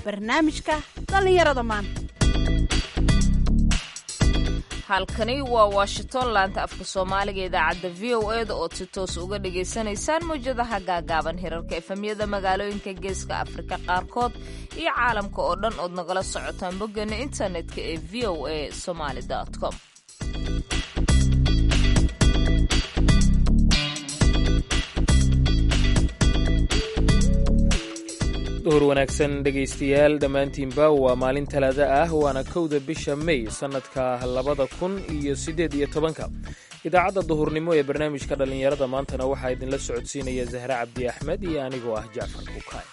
barnaamijka dhallinyarada maanta halkani waa washington laanta afka soomaaliga idaacadda v o e da ood si toos uga dhagaysanaysaan mawjadaha gaagaaban hirarka efamyada magaalooyinka geeska afrika qaarkood iyo caalamka oo dhan ood nagala socotaan boggeena internetka ee v o a somaali com duhur wanaagsan dhegaystayaal dhammaantiinba waa maalin talaada ah waana kowda bisha may sannadka labada kun iyo siddeed iyo tobanka idaacadda duhurnimo ee barnaamijka dhallinyarada maantana waxaa idinla socodsiinaya zahre cabdi axmed iyo anigoo ah jacfar bukaay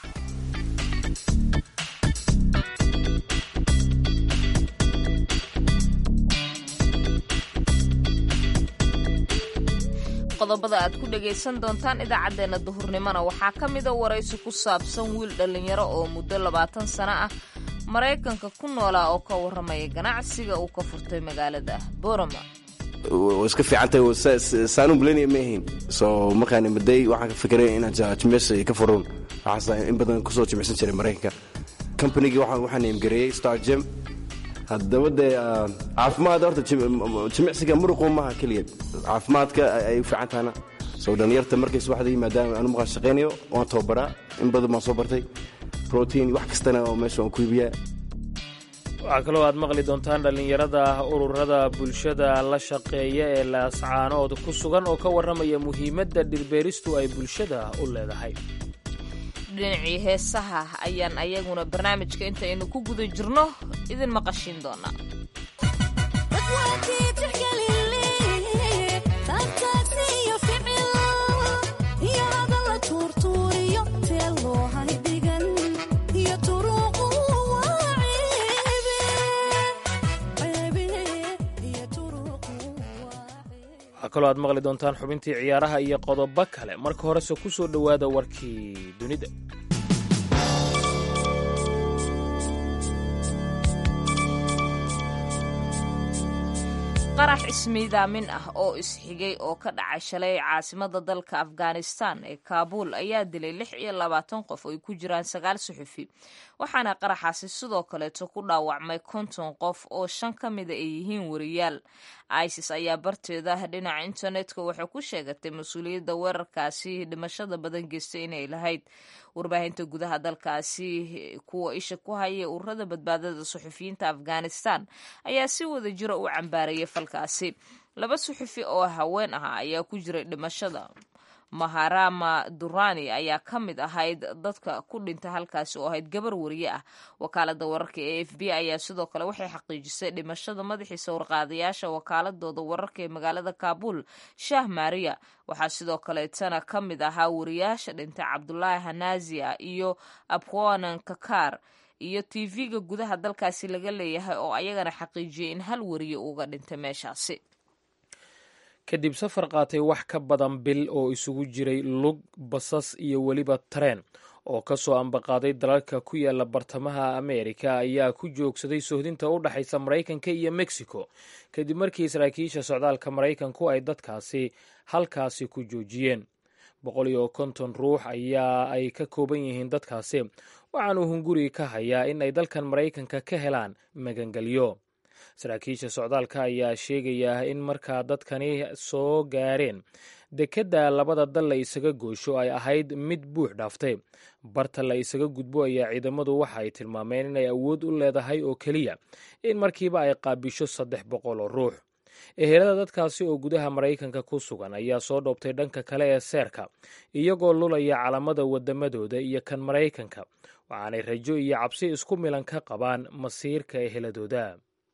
qodobada aad ku dhagaysan doontaan idaacaddeenna duhurnimona waxaa ka mida waraysi ku saabsan wiil dhallinyaro oo muddo labaatan sano ah maraykanka ku noolaa oo ka warramaya ganacsiga uu ka furtay magaalada boroma way iska fiicantahay saanu bulanaya ma ahayn soo markaan imaday waxaan ka fikiray inaan jimicsi ka furan waxaas in badan kusoo jimicsan jiray maraykanka companygii waxaan imgareeyey star gym haddaba dee caafimaad horta jimicsiga muruqu maaha keliya caafimaadka ay u fiican tahana soo dhallinyarta markay subaxda yimaadaan anu maqaan shaqaynayo waan tababaraa in badan baan soo bartay protein wax kastana oo meesha waan ku iibiyaa waxaa kaloo aad maqli doontaan dhallinyarada ururada bulshada la shaqeeya ee laascaanood ku sugan oo ka warramaya muhiimadda dhirbeeristu ay bulshada u leedahay dhinacii heesaha ayaan ayaguna barnaamijka intaynu ku guda jirno idin maqashiin doonaa waxaa kaloo aad maqli doontaan xubintii ciyaaraha iyo qodobo kale marka horese ku soo dhowaada warkii dunida qarax ismiidaamin ah oo isxigay oo ka dhacay shalay caasimada dalka afghanistan ee kaabuul ayaa dilay lix iyo labaatan qof oo ay ku jiraan sagaal suxufi waxaana qaraxaasi sidoo kaleeto ku dhaawacmay konton qof oo shan ka mida ay yihiin wariyaal isis ayaa barteeda dhinaca internetka waxay ku sheegatay mas-uuliyadda weerarkaasi dhimashada badan geystay inay lahayd warbaahinta gudaha dalkaasi kuwa isha ku haya ururada badbaadada suxufiyiinta afghanistan ayaa si wada jira u cambaarayay falkaasi laba suxufi oo haween ah ayaa ku jiray dhimashada maharama durani ayaa ka mid ahayd dadka ku dhinta halkaasi oo ahayd gabar wariye ah wakaalada wararka ee f b ayaa sidoo kale waxay xaqiijisay dhimashada madaxii sawirqaadayaasha wakaaladooda wararka ee magaalada kaabul shah maria waxaa sidoo kaleetana ka mid ahaa wariyaasha dhintay cabdulaahi hanazia iyo abwanan kakar iyo tv-ga gudaha dalkaasi laga leeyahay oo ayagana xaqiijiyay in hal wariye uga dhintay meeshaasi kadib safar qaatay wax ka badan bil oo isugu jiray lug basas iyo weliba tareen oo ka soo ambaqaaday dalalka ku yaala bartamaha ameerika ayaa ku joogsaday sohdinta u dhexaysa maraykanka iyo mexico kadib markii saraakiisha socdaalka maraykanku ay dadkaasi halkaasi ku joojiyeen boqol iyo konton ruux ayaa ay ka kooban yihiin dadkaasi waxaanuu hunguri ka hayaa in ay dalkan maraykanka ka helaan magangelyo saraakiisha socdaalka ayaa sheegaya in markaa dadkani soo gaareen dekedda labada dal la isaga goosho ay ahayd mid buux dhaaftay barta la isaga gudbo ayaa ciidamadu waxa ay tilmaameen inay awood u leedahay oo keliya in markiiba ay qaabisho saddex boqol oo ruux ehelada dadkaasi oo gudaha maraykanka ku sugan ayaa soo dhoobtay dhanka kale ee seerka iyagoo lulaya calamada wadamadooda iyo kan maraykanka waxaanay rajo iyo cabsi isku milan ka qabaan masiirka eheladooda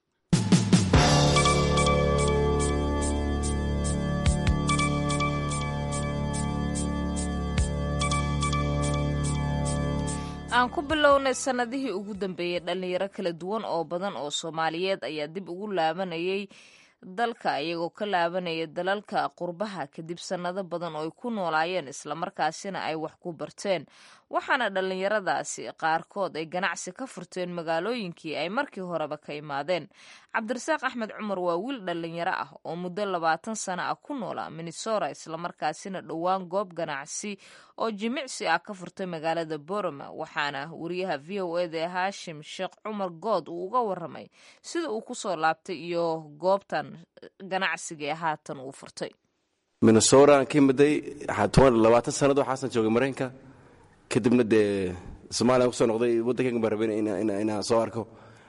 aan ku bilownay sannadihii ugu dambeeyey dhallinyaro kala duwan oo badan oo soomaaliyeed ayaa dib ugu laabanayay dalka iyagoo ka laabanaya dalalka qurbaha kadib sannado badan oo ay ku noolaayeen islamarkaasina ay wax ku barteen waxaana dhallinyaradaasi qaarkood ay ganacsi ka furteen magaalooyinkii ay markii horeba ka imaadeen cabdirasaaq axmed cumar waa wiil dhallinyaro ah oo muddo labaatan sano ah ku noolaa minnesota islamarkaasina dhowaan goob ganacsi oo jimicsi ah ka furtay magaalada boroma waxaana wariyaha v o eda ee haashim sheekh cumar good uu uga waramay sida uu kusoo laabtay iyo goobtan ganacsiga ee haatan uu furtay minnesota ka imiday labaatan sanad waxaasan joogay maraykanka kadibna dee somaaliya kusoo noqday waddankan baan rabay inaan soo arko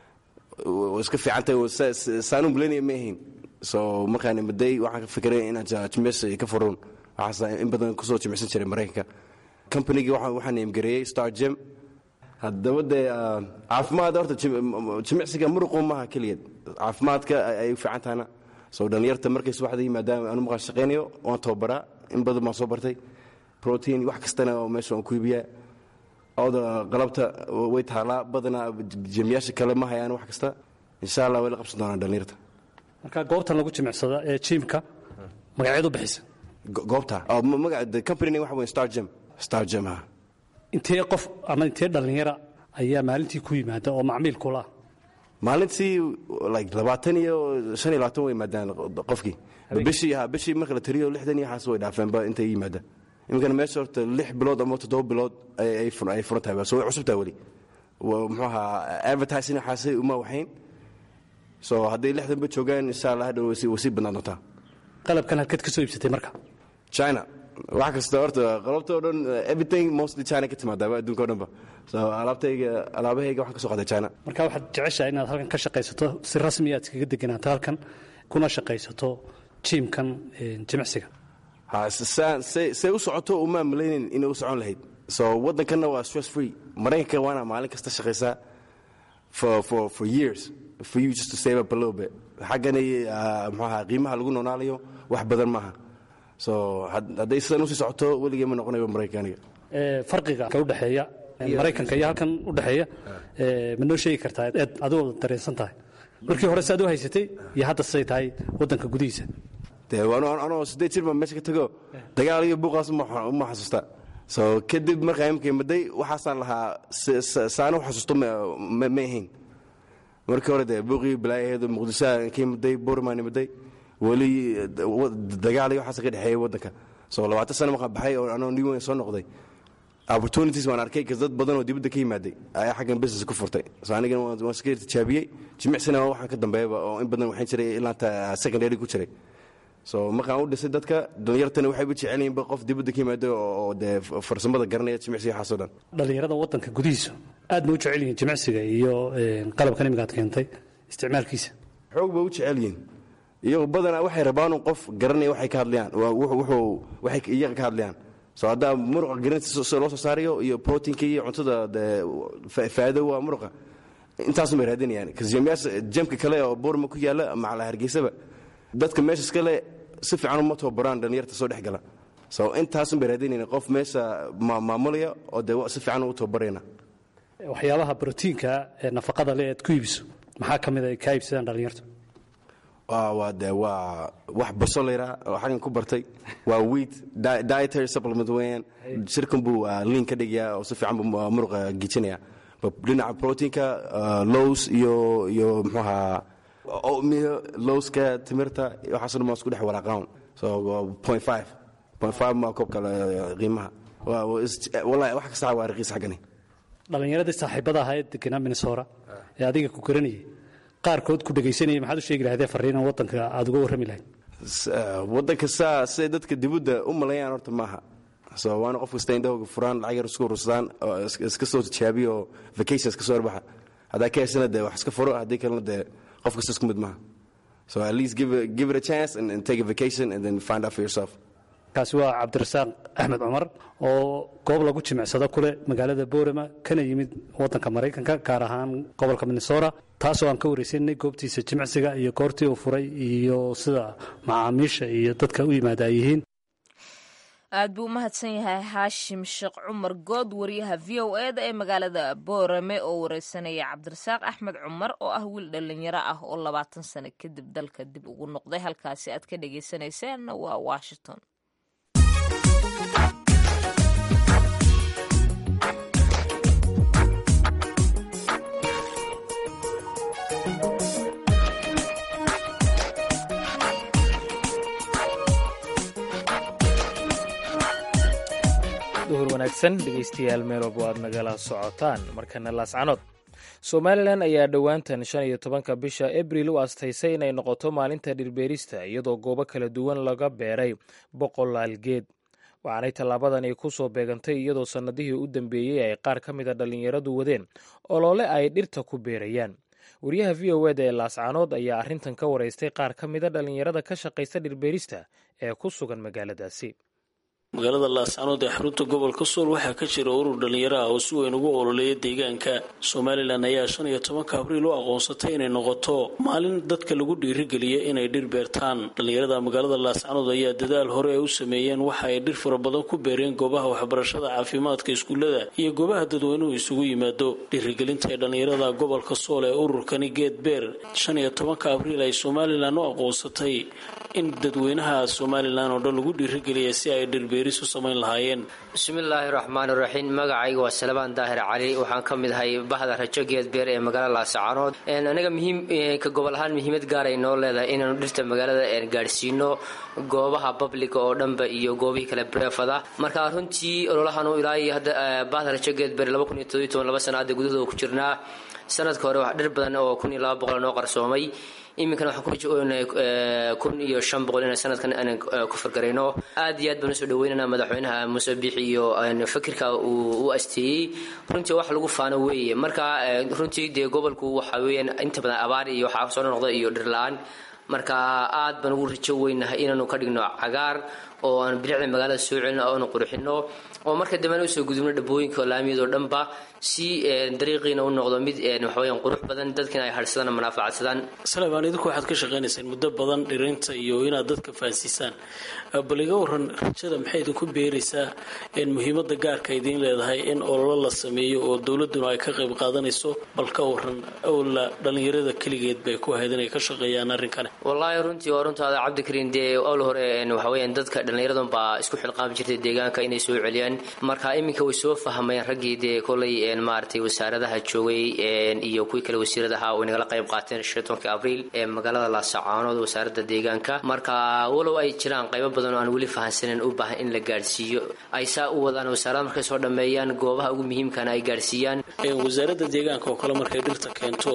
iska fiicantahay saanu milenia ma ahayn so markaan imiday waxaan ka fikiray inaan jimicsi ka furuun waxaas in badan kusoo jimicsan jiray maraykanka companygii waxaan imgareeyey star gym haddaba dee caafimaad horta jimicsiga muruqu maaha keligeed caafimaadka ay u fiican tahana so dhallinyarta markay subaxdii maadaama aanu maqaan shaqaynayo waan tababaraa in badan baan soo bartay protein wax kastana meesha waan ku iibiyaa oda qalabta way taalaa badanaa jemiyaasha kale ma hayaan wax kasta insha allah way la qabsan doonaan dhallinyarta marka goobtan lagu jimicsada ee jiimka magaceed u bixisa goobta magaca company waxa weyn star gym star gym ha intee qof ama intee dhallinyara ayaa maalintii ku yimaada oo macmiil kula ah maalintii like labaatan iyo shan iyo labaatan way yimaadaan qofkii bishii ha bishii marka la tiriyo lixdan iyo waxaas way dhaafeenba intay yimaadaan iminkana meesha horta lix bilood ama toddoba bilood ay furan tahay so way cusub tahay weli muxuu ahaa advertising waxaasay uma waxayn so hadday lixdanba joogaan insha allah hadhow way sii badnaan doontaa qalabkan halkeed ka soo iibsatay marka china wax kasta horta qalabta o dhan everything mostly china ka timaadaaba adduunka o dhanba so alaabtayga alaabahayga waxaan ka soo qaaday china marka waxaad jeceshahay inaad halkan ka shaqaysato si rasmi aad iskaga deganaato halkan kuna shaqaysato jiimkan jimicsiga say u socoto uma malaynin inay u socon lahayd so waddankanna waa stress free maraykanka waana maalin kasta shaqaysaa for for for years for you just to save up a little bit xaggani muxuaha qiimaha lagu noonaalayo wax badan maaha so hadday sidan usii socoto weligee ma noqonayo maraykanka farqiga ka udhexeeya maraykanka iyo halkan udhexeeya ma noo sheegi kartaa eed adigoo dareensan tahay markii hore saad u haysatay iyo hadda siday tahay waddanka gudihiisa de anoo siddeed jir baan meesha ka tago dagaal iyo buuqaas uma xasuusta so kadib markaa imika imaday waxaasaan lahaa saana u xasuusto ma ahayn markii hore dee buuqii balaayaheedu muqdishoa ka imaday burmaan imaday weli dagaal iyo waxaas ka dhexeeyay waddanka so labaatan sana markaan baxay oo anoo new soo noqday opportunities waan arkay kas dad badan oo dibadda ka yimaaday ayaa xaggan business ku furtay so anigana waan iska tijaabiyey jimicsina waxaan ka dambeeyaba oo in badan waxaan jiray ilaanta secondary ku jiray so markaan u dhisay dadka dhallinyartana waxayba jecelyihinba qof dibadda ka yimaado oo dee farsamada garanaya jimicsiga waxaasoo dhan dhallinyarada waddanka gudihiisa aad ma u jecel yihiin jimicsiga iyo qalabkan imiga ad keentay isticmaalkiisa xoog ba u jecel yihiin iyagoo badanaa waxay rabaanu qof garanaya waxay ka hadlayaan wuxuu waxay iyaga ka hadlayaan so haddaa muruqa garanaysa loo soo saarayo iyo proteinka iyo cuntada faa'iido waa muruqa intaasun bay raadinayaan kasjamyaasha jamka kale oo boorma ku yaalla macala hargeysaba dadka meesha iskale si fiican uma tababaraan dhallinyarta soo dhex gala so intaasun bay raadinayna qof meesha maamulaya oo dee si fiican ugu tababarayna waxyaabaha brotiinka ee nafaqada le aad ku iibiso maxaa ka mid a ay kaa iibsadaan dhallinyartu waa de waa wax baso layraa oo xaggan ku bartay waa wheat dietary supplement weeyaan shirkan buu liin ka dhigayaa oo si fiican buu muruqa gijinaya dhinaca proteinka lows iyo iyo muxuu ahaa oatmeal lowska timirta waxaaso dhan waa isku dhex walaaqaan so point five point five ma koobka qiimaha wallahi wax kasta waa raqiis xaggani dhallinyaradii saaxiibada ahaa ee deganaa minnesota ee adiga ku garanayay qaarkood ku dhegaysanayay maxaad u sheegi lahaydee farriinan waddanka aad uga warrami lahayd waddanka saa siday dadka dibadda u malayaan horta maaha so waana qof kasta indhahooga furaan lacag yar isku urursadaan oo iska soo tijaabiyo oo vacations ka soo arbaxa haddaa ka heshana dee wax iska furo haddii kalena dee qof kasta isku mid maaha so at least give it, give it a chance and, and take a vacation and then find out for yourself kaasi waa cabdirasaaq axmed cumar oo goob lagu jimicsado kule magaalada boorama kana yimid waddanka maraykanka gaar ahaan gobolka minnesota taasoo aan ka waraysanay goobtiisa jimicsiga iyo goortii uu furay iyo sida macaamiisha iyo dadka u yimaada ay yihiin aad buu u mahadsan yahay haashim sheekh cumar good wariyaha v o e da ee magaalada boorame oo wareysanaya cabdirasaaq axmed cumar oo ah wiil dhallinyaro ah oo labaatan sano kadib dalka dib ugu noqday halkaasi aad ka dhagaysanayseen waa washington duhur wanaagsan dhegaystayaal meel walba aad nagala socotaan markana laascanood somalilan ayaa dhowaantan shan iyo tobanka bisha abril u astaysay inay noqoto maalinta dhirbeerista iyadoo goobo kala duwan laga beeray boqolaal geed waxaanay tallaabadani ku soo beegantay iyadoo sannadihii u dambeeyey ay qaar ka mid a dhallinyaradu wadeen oloole ay dhirta ku beerayaan wariyaha v o eda ee laascanood ayaa arrintan ka waraystay qaar ka mida dhallinyarada ka shaqaysta dhirbeerista ee ku sugan magaaladaasi magaalada laascanood ee xarunta gobolka sool waxaa ka jira urur dhallinyaro ah oo si weyn ugu ololeeya deegaanka somalilan ayaa shan iyo tobanka abriil u aqoonsatay inay noqoto maalin dadka lagu dhiirigeliya inay dhir beertaan dhallinyarada magaalada laascanood ayaa dadaal hore ay u sameeyeen waxa ay dhir fara badan ku beereen goobaha waxbarashada caafimaadka iskuullada iyo goobaha dadweynuhu isugu yimaado dhiirigelinta ee dhallinyarada gobolka sool ee ururkani geed beer shan iyo tobanka abriil ay somalilan u aqoonsatay in dadweynaha somalilan oo dhan lagu dhiirigeliya si ay dhirbe bismillaahi raxmaan raxiim magacayga waa salabaan daahir cali waxaan ka mid ahay bahda rajo geedbeer ee magaalada laascaanood anaga muhiimka gobol ahaan muhiimad gaaray noo leedahay inaanu dhirta magaalada gaadhsiino goobaha babliga oo dhanba iyo goobihii kale breefada marka runtii ololahan ilaa hadda bahda rajo geedbeer laba sana hadda gudahooda ku jirnaa sanadka hore wax dhir badan oo kun iyo laba boqol noo qarsoomay iminkana waxaan kurajoonahay kun iyo shan boqol in sanadkan aanan ku fargarayno aad iyo aad baan usoo dhaweynana madaxweynaha muuse biixi iyo fakirka uu u asteeyey runtii wax lagu faano weeye marka runtii dee gobolku waxa weeyaan inta badan abaar iyo waxaa soo noqda iyo dhir la-aan marka aad baan ugu rajo weynahay inaanu ka dhigno cagaar oo aan bilicda magaalada soo celino oonu qurxino oo marka dambena usoo gudubno dhabooyinka laamiyadoo dhanba si dariiqiina u noqdo mid waxaweyaan qurux badan dadkiina ay hadhsadaan manaafacadsadaan salebaan idinku waxaad ka shaqaynaysaan muddo badan dhirinta iyo inaad dadka fahansiisaan bal iga waran rajada maxay idinku beeraysaa muhiimada gaarka idiin leedahay in ololo la sameeyo oo dowladuna ay ka qayb qaadanayso bal ka waran owla dhallinyarada keligeed bay ku ahayd inay ka shaqeeyaan arrinkani wallaahi runtii waa runtaada cabdikariin dee owl hore waxaweyaan dadka dhallinyaradan baa isku xilqaami jirtay deegaanka inay soo celiyaan marka iminka way soo fahmayeen raggii dee kolay maaragtay wasaaradaha joogay iyo kuwii kale wasiiradaha way nagala qayb qaateen tonkii abriil ee magaalada laasacaanood wasaaradda deegaanka marka walow ay jiraan qaybo badan oo aan weli fahansanen u baahan in la gaadhsiiyo ay saa u wadaan wasaarada markay soo dhammeeyaan goobaha ugu muhiimkana ay gaadhsiiyaan wasaaradda deegaanka oo kale markay dhirta keento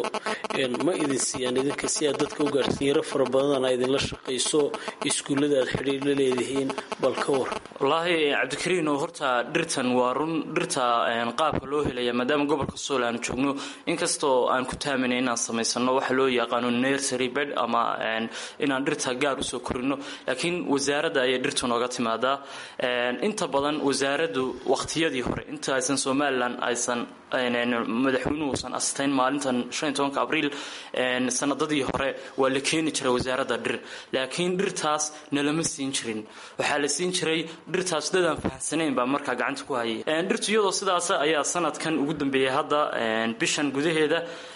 ma idin siiyaan idinka si aad dadka u gaadhsiiyaro fara badan a idinla shaqayso iskuullada aad xidhiir la leedihiin bal ka war wallaahi cabdikariino horta dhirtan waa run dhirta qaabka loo helaya maadaama gobolka sool aanu joogno inkastoo aan ku taaminay inaan samaysano waxa loo yaqaano nursery bed ama inaan dhirta gaar usoo korino laakiin wasaaradda ayay dhirtu nooga timaadaa inta badan wasaaraddu waqtiyadii hore inta aysan somalilan aysan madaxweynuhu uusan astayn maalintan abriil sanadadii hore waa la keeni jiray wasaaradda dhir laakiin dhirtaas nalama siin jirin waxaa la siin jiray dhirtaas dadaan fahamsanayn baa markaa gacanta ku hayay dhirtu iyadoo sidaas ayaa sanadkan ugu dambeeyay hadda bishan gudaheeda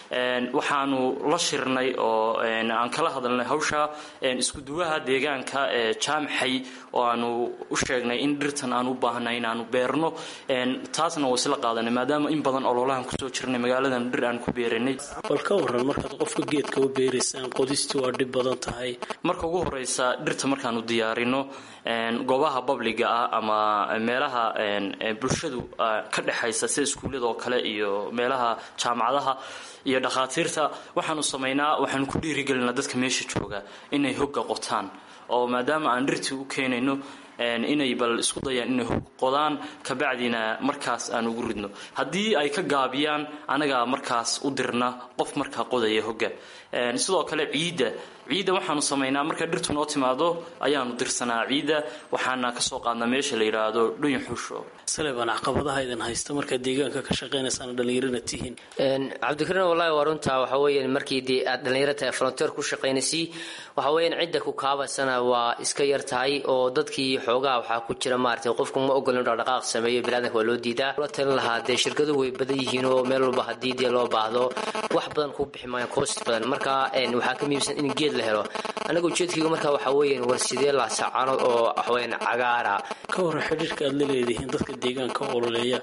waxaanu la shirnay oo aan kala hadalnay hawsha iskuduwaha deegaanka ee jaamxay oo aanu u sheegnay in dhirtan aan u baahnay inaanu beerno taasna waa isla qaadanay maadaama in badan ololahan kusoo jirnay magaaladan dhir aan ku beeranay bal ka waran markaad qofka geedka u beeraysaan qodistii waa dhib badan tahay marka ugu horeysa dhirta markaanu diyaarino goobaha babliga ah ama meelaha bulshadu ka dhexaysa sida iskuullada oo kale iyo meelaha jaamacadaha iyo dhakhaatiirta waxaanu samaynaa waxaanu ku dhiirigelinaa dadka meesha jooga inay hogga qotaan oo maadaama aan dhirtii u keenayno inay bal isku dayaan inay hog qodaan kabacdina markaas aan ugu ridno haddii ay ka gaabiyaan anagaa markaas u dirna qof markaa qodaya hogga sidoo kale ciidda ciidda waxaanu samaynaa marka dhirtu noo timaado ayaanu dirsanaa ciidda waxaana kasoo qaadnaa meesha la yidhaahdo dhuyin xuusho salebaan caqabadaha idin haysta markaad deegaanka ka shaqaynaysaan dhallinyarana tihiin cabdikariin wallahi waa runtaa waxa weeyaan markii dee aad dhallinyaro tahay frontier ku shaqaynaysi waxa weeyaan cidda ku kaabasana waa iska yar tahay oo dadkii xoogaha waxaa ku jira maaragtay qofku ma ogolin dhaqdhaqaaq sameeyo bilaadanka waa loo diidaa la talin lahaa dee shirkaduhu way badan yihiin oo meel walba haddii dee loo baahdo wax badan kuu bixi maayo cost badan marka waxaa ka muhiimsan in geed la helo anaga ujeedkayga marka waxaa weeyaan war sidee laasacaanood oo waxaweyaan cagaara ka warra xidhiirka aad la leedihiin dadka deegaanka ololeeya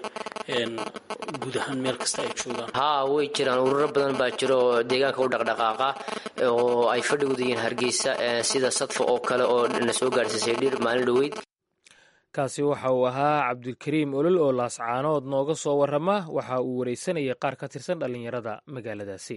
guud ahaan meel kasta ay joogaan haa way jiraan ururo badan baa jira oo deegaanka u dhaqdhaqaaqa oo ay fadhigooda yihiin hargeysa sida sadfa oo kale oo na soo gaadhsiisay dhir maalin dhaweyd kaasi waxa uu ahaa cabdikariim olol oo laascaanood nooga soo warrama waxa uu wareysanayay qaar ka tirsan dhallinyarada magaaladaasi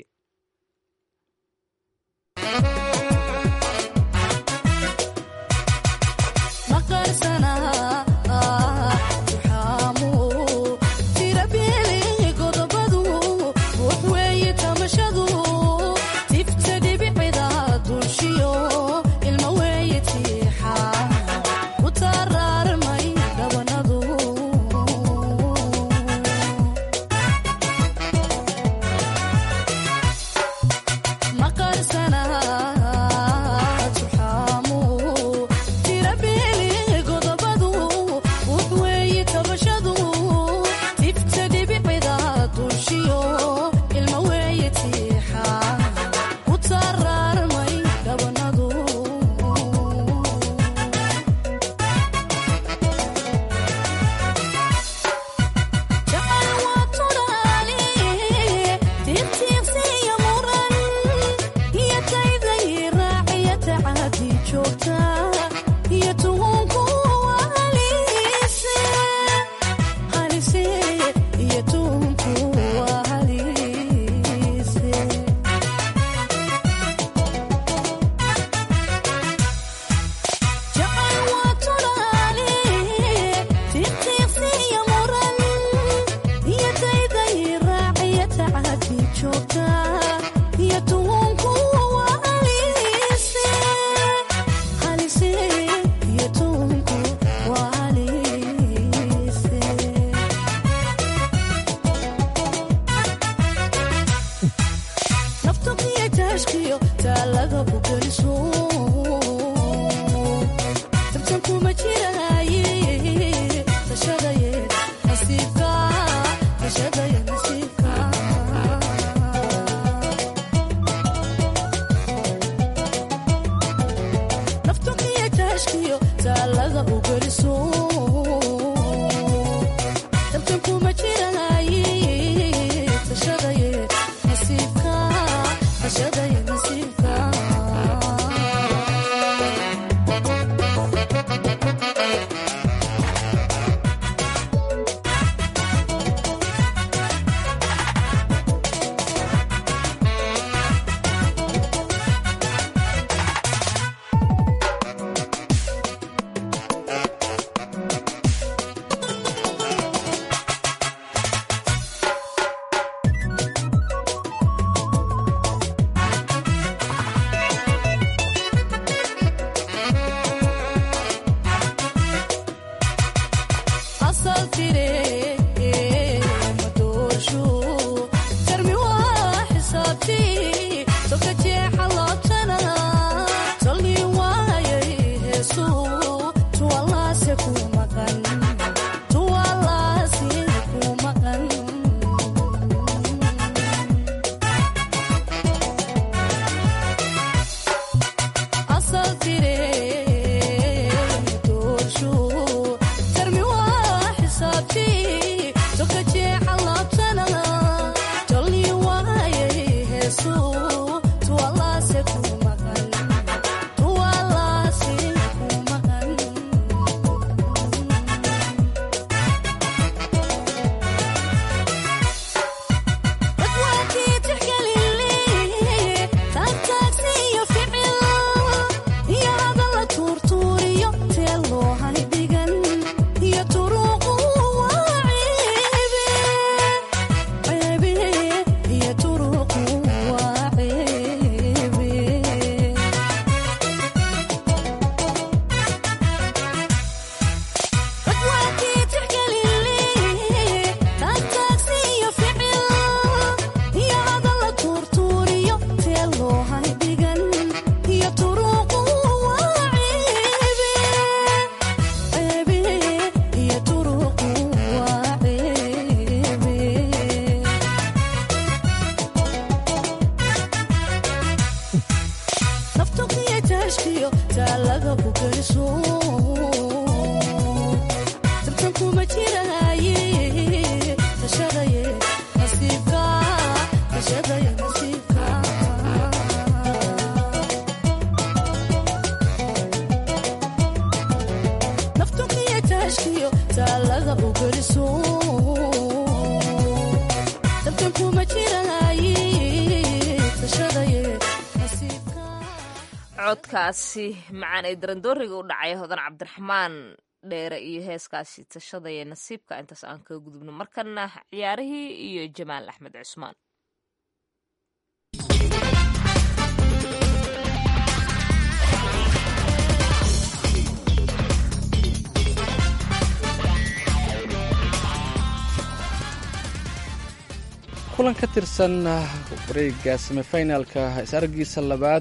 taalada u geliso dabkan kuma jiraay tashadaye nasiibka codkaasi macaan ee darandooriga u dhacay hodan cabdiraxmaan dheere iyo heeskaasi tashadaya nasiibka intaas aan kaga gudubno markana ciyaarihii iyo jamaal axmed cusmaan kulan ka tirsan wareega semifinalka is-argiisa labaad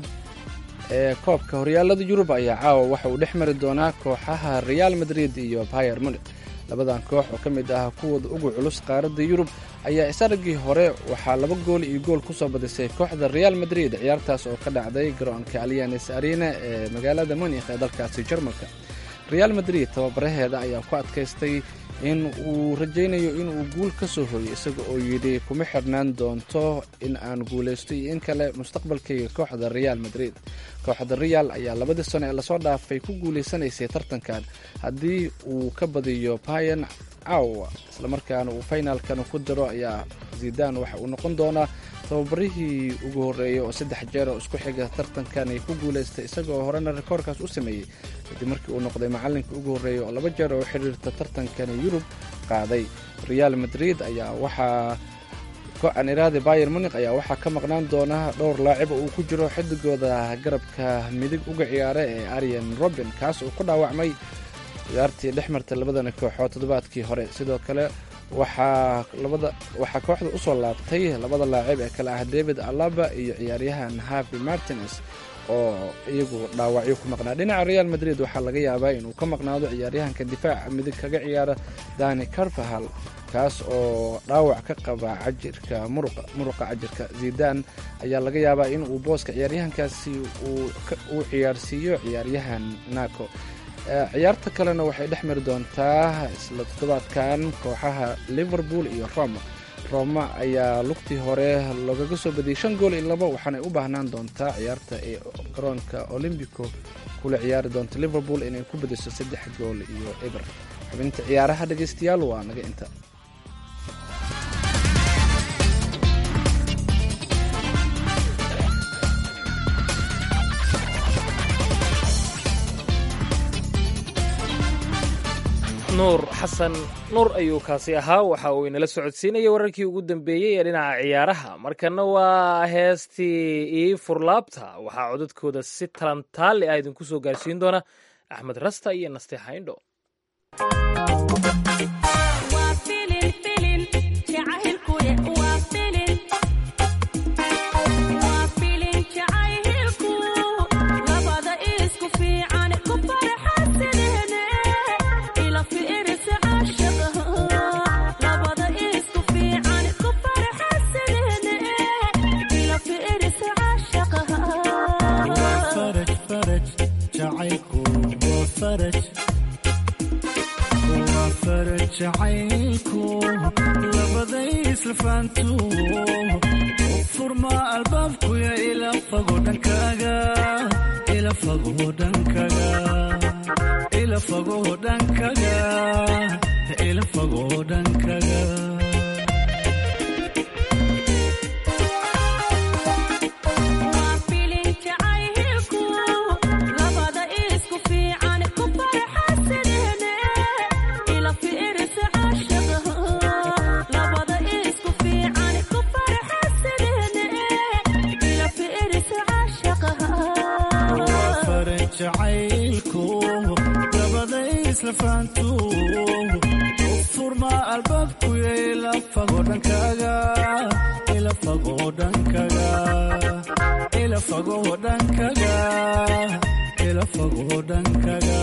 ee koobka horyaalada yurub ayaa caawa waxa uu dhex mari doonaa kooxaha real madrid iyo bayer munik labadan koox oo ka mid ah kuwooda ugu culus qaaradda yurub ayaa is-argii hore waxaa laba gool iyo gool ku soo badisay kooxda real madrid ciyaartaas oo ka dhacday garoonka alyanes arena ee magaalada munikh ee dalkaasi jarmalka real madrid tababaraheeda ayaa ku adkaystay in uu rajaynayo inuu guul ka soo hoyo isaga oo yidhi kuma xirnaan doonto in aan guulaysto iyo in kale mustaqbalkayga kooxda real madrid kooxda real ayaa labadii sano ee lasoo dhaafay ku guulaysanaysay tartankan haddii uu ka badiyo bayan caawa islamarkaana uu finalkan ku diro ayaa zidan waxa uu noqon doonaa tababarihii ugu horreeyay oo saddex jeer oo isku xiga tartankan ay ku guulaystay isagaoo horena rikoorkaas u sameeyey kadib markii uu noqday macallinka ugu horreeyay oo laba jeer oo xiriirta tartankani yurub qaaday real madrid ayaa waxaa aniraade bayer munik ayaa waxaa ka maqnaan doona dhowr laacib oo uu ku jiro xidigooda garabka midig uga ciyaara ee arian robin kaas oo ku dhaawacmay ciyaartii dhex martay labadani kooxood toddobaadkii hore sidoo kale waxaa labada waxaa kooxda usoo laabtay labada laacib ee kale ah david alaba iyo ciyaaryahan havi martines oo iyagu dhaawacyo ku maqnaa dhinaca real madrid waxaa laga yaabaa inuu ka maqnaado ciyaaryahanka difaaca midig kaga ciyaara dani carvahal kaas oo dhaawac ka qaba cajirka muruqa cajirka zidan ayaa laga yaabaa in uu booska ciyaaryahankaasi uu ciyaarsiiyo ciyaaryahan naco ciyaarta kalena waxay dhex mari doontaa isla toddobaadkan kooxaha liverpool iyo roma roma ayaa lugtii hore loogaga soo badiyey shan gool iyo labo waxaanay u baahnaan doontaa ciyaarta ee garoonka olombico kula ciyaari doonta liverpool inay ku badiso saddex gool iyo eber xubinta ciyaaraha dhegaystayaal waa naga inta nuur xasan nuur ayuu kaasi ahaa waxa uu inala socodsiinayay wararkii ugu dambeeyey ee dhinaca ciyaaraha markana waa heestii ii furlaabta waxaa codadkooda si talantaali ah idinku soo gaarsiin doona axmed rasta iyo naste hayndho jacaylku labaday islafaantu furma albaabkuya ila fago dhankaaga ila fago dhankaga ila fago dhankaga ila fago dhankaga jacaylku labaday islafaantu furma albaabkuya ila fago dhankaaga ila fago dhankaga ila fago dhankaga ila fago dhankaga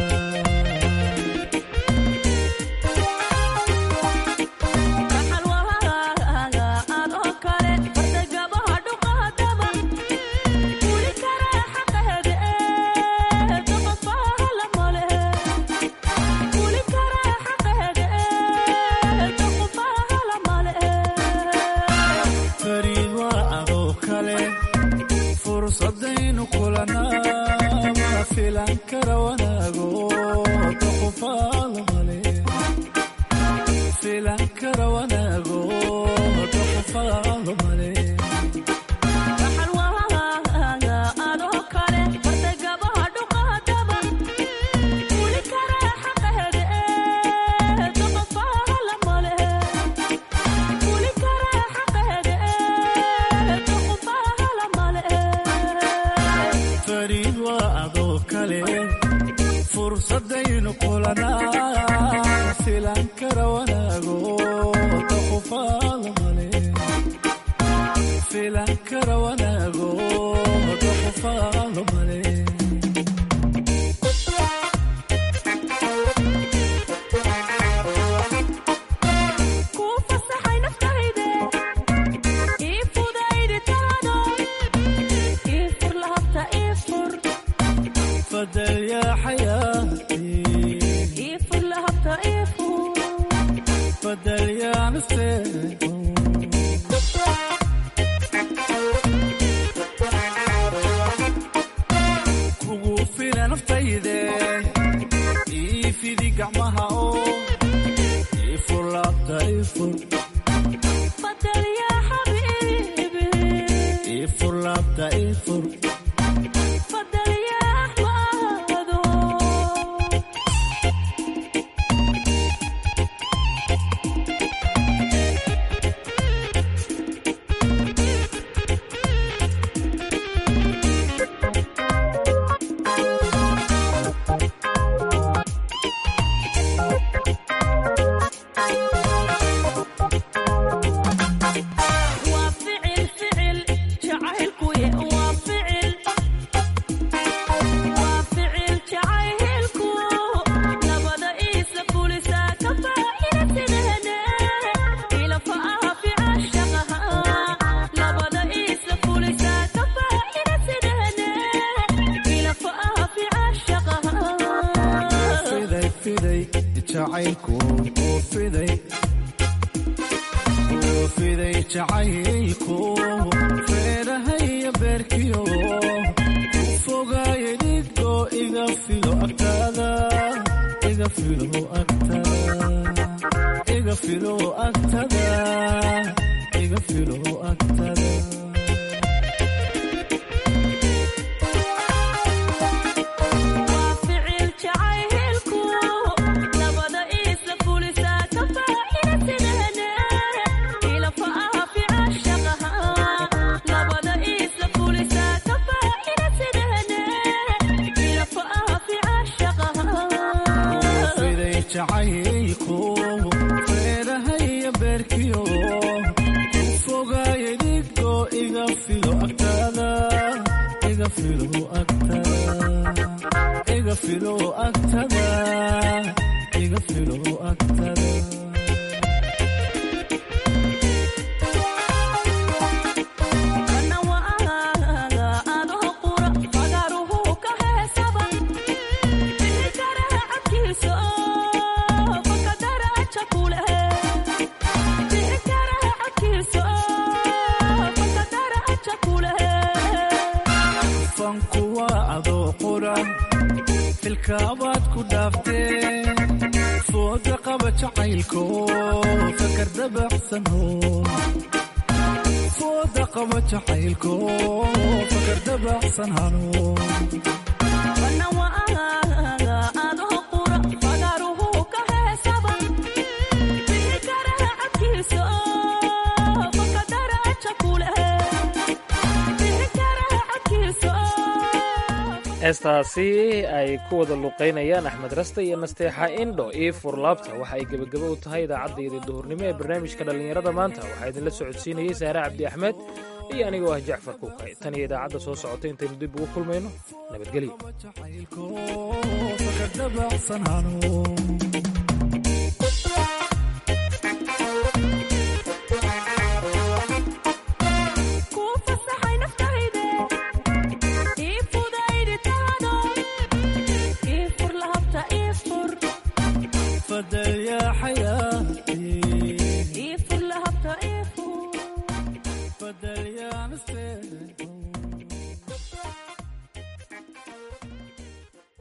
fursadaynu kulanaa ma filan kara wanaago doqofaada male oo kale fursadaynu kulanaa filan kara wanaago daqufaalo male filan kara wanaago daqufaalo male kuu fasaxay naftayde ii fudaydi taado ii fur lahabta ii fur fadal yaa xayaatii ii fur lahabta ii fur fadal yaa nafteedu kugu fila naftayde ii fidi gacmaha oo ii fur laabta ii fur fadal yaa xabiibi ii fur laabta ii fur fadal yaa axmaado waa ficil ficil jacaylkuye waa ficil waa ficil jacaylku nabada iisa fulisaa ka faa'iidaysadahane ilafa aha ficashaqaha nabada iisa fulisaa ka faa'iidaysadahane ilafa aha ficashaqaha fiday fiday jacaylku oo fiday oo fiday jacaylku feedhahaya beerkiyo ku fogaaya dhidgo iga filo agtaada iga filo agtada iga filo agtada iga filo agtada waa ficil jacaylku nabada iisa fulisaa ka faa'iidaysadahane ilafa aha ficashaqaha nabada iisa fulisaa ka faa'iidaysadahane ilafa aha ficashaqaha fiday jacaylku feedhahaya beerkiyo ku fogaaya dhidgo iga filo agtada iga filo agtada iga filo agtada iga filo agtada kana waaga adoo qura fagaruhu ka heesaba bixi karaha cabkiisa fakadaraja kuleh bixi karaha cabkiisa fakadaraja kuleh fanku waa adoo qura filkaabaad ku dhaaftee fooda qaba jacaylko fakar dabacsano fooda qaba jacaylko fakar dabacsan hano kana waaga adoo qura fagaruhu ka heesaba bixi karaha cabkiisa fakadaraja kuleh bixi karaha cabkiisa heestaasi ay ku wada luqaynayaan axmed raste iyo nasteexa indho io furlaabta waxa ay gebagabo u tahay idaacaddeeda duhurnimo ee barnaamijka dhallinyarada maanta waxaa idinla socodsiinayey saare cabdi axmed iyo anigoo ah jacfar kuukay tan iyo idaacadda soo socota intaynu dib ugu kulmayno nabadgelyo fakar dabacsan hano